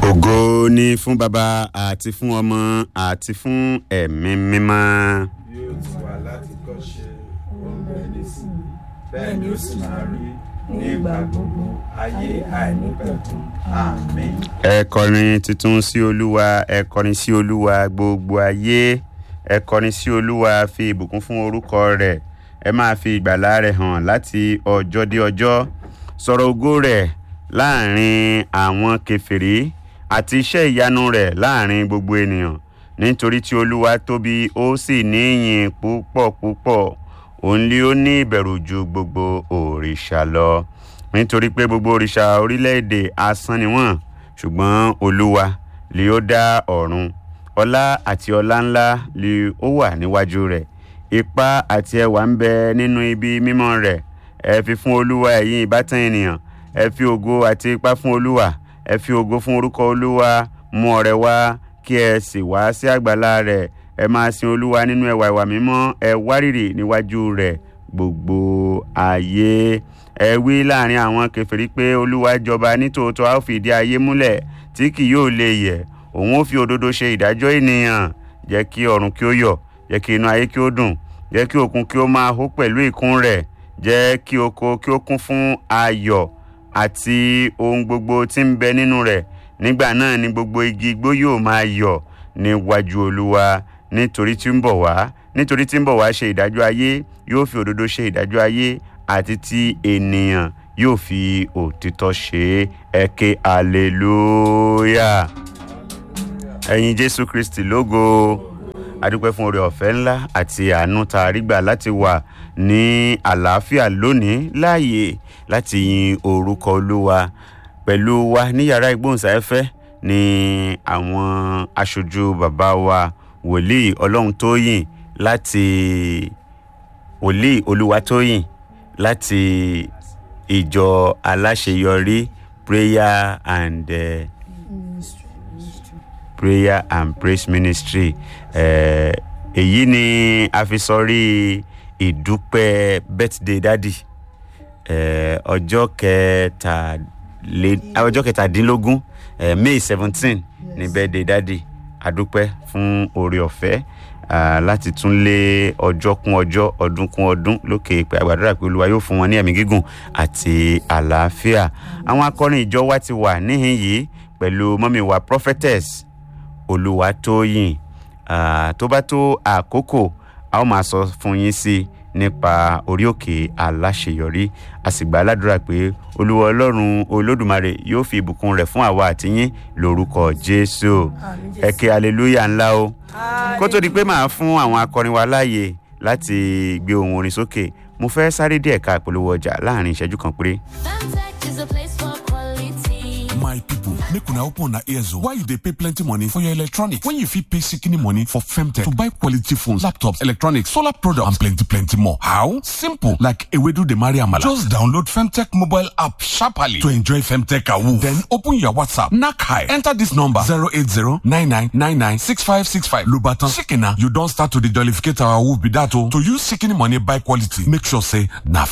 ògo ni fún baba àti fún ọmọ àti fún ẹ̀mí mímọ́. bí ó ti wà láti kọ́ṣe oúnjẹ nísìnyí bẹ́ẹ̀ ni ó sì máa rí ní ìgbà gbogbo ayé àìnípẹ̀kun àmín. ẹ kọrin tuntun sí olúwa ẹ kọrin sí olúwa gbogbo ayé ẹ kọrin sí olúwa fi ìbùkún fún orúkọ rẹ̀ ẹ máa fi ìgbàlà rẹ̀ hàn láti ọjọ́ dé ọjọ́ sọ̀rọ̀ ògo rẹ̀ láàrin àwọn kèfèrí àti iṣẹ́ ìyanu rẹ̀ láàrin gbogbo ènìyàn nítorí tí olúwa tóbi ó sì ní ìyìn púpọ̀ púpọ̀ òun lé ó ní ìbẹ̀rù ju gbogbo òrìṣà lọ nítorí pé gbogbo òrìṣà orílẹ̀-èdè asán ni wọ́n ṣùgbọ́n olúwa lè ó dá ọ̀run ọlá àti ọlá ńlá lè ó wà níwájú rẹ̀ ipá àti ẹwà ń bẹ nínú ibi mímọ́ rẹ̀ ẹ fi fún olúwa ẹ̀yin ìbátan ènìyàn ẹ fi ògo àti ipá fún olúwa ẹ fi ògo fún orúkọ olúwa mú ọrẹ wá kí ẹ sì wá sí àgbàlá rẹ̀ ẹ máa sin olúwa nínú ẹwà ìwà mímọ́ ẹ wárìrì níwájú rẹ̀ gbogbo ayé ẹ wí láàrin àwọn kèfèrí pé olúwa jọba nítòótọ́ a ó fìdí ayé múlẹ̀ tí kì yóò lè yẹ̀ òun ó fi òdodo ṣe ìdájọ́ ènìyàn jẹ́ kí ọ̀run kí ó yọ̀ jẹ́ kí inú ayé kí ó dùn jẹ́ kí òkun kí ó máa hó pẹ̀lú ìkún rẹ̀ jẹ́ kí oko kí ó kún fún ayọ̀ àti ohun gbogbo tí ń bẹ nínú rẹ̀ nígbà náà ni gbogbo igi igbó yóò máa yọ̀ níwájú olúwa nítorí tí ń bọ̀ wá nítorí tí ń bọ̀ wá ṣe ìdájọ́ ayé yóò fi òdodo ṣe ìdájọ́ ayé àti tí ènìyàn yóò fi òtítọ́ ṣe é ké hallelujah ẹ̀yin jésù kristi lógo adúpẹ́ fún oore ọ̀fẹ́ ńlá àti àánú tá a rí gbà láti wà ní àlàáfíà lónìí láàyè láti yin orúkọ olúwa pẹ̀lú wa ní yàrá ìgbóhùnsáfẹ́fẹ́ ní àwọn aṣojú bàbá wa wòlíì ọlọ́run tóyìn láti wòlíì olúwatóyìn láti ìjọ aláṣeyọrí prayer and uh, prayer and praise ministry eh, èyí ni a fi sọrí ìdúpẹ́ birthday dádì eh, ọjọ́ kẹtàlé ọjọ́ kẹtàdínlógún eh, may seventeen ní birthday dádì adúpẹ́ fún oore ọ̀fẹ́ ah, láti tún lé ọjọ́ kún ọjọ́ ọdún kún ọdún lókè pé àgbàdúrà pé olúwa yóò fún wọn ní ẹ̀mí gígùn àti àlàáfíà àwọn akọrin ìjọ wa ti wà níhìn yìí pẹ̀lú mọ́mí wa prophetess olúwatóyìn ah, tó bá tó àkókò a ó máa sọ fún yín sí i nípa orí òkè aláṣeyọrí a sì gbà ládùúrà pé olúwa ọlọ́run olódùmarè yóò fi ìbùkún rẹ̀ fún àwa àti yín lórúkọ jésù ẹ ké hallelujah ńlá o kó tó di pé màá fún àwọn akọrin wa láàyè láti gbé ohun orin sókè mo fẹ́ sáré díẹ̀ ká ìpolówó ọjà láàrin ìṣẹ́jú kan péré. Femtech is a place for quality. my people make una open una ears o why you dey pay plenty money for your electronics when you fit pay shikini money for femtech to buy quality phones laptops electronics solar products and plenty plenty more how simple like ewedu dey marry amala just download femtech mobile app sharply to enjoy femtech awoof then open your whatsapp knack high enter this number zero eight zero nine nine nine nine six five six five lobatan shikina you don start to dey jollificate our awoof be that o to use shikini money buy quality make sure say na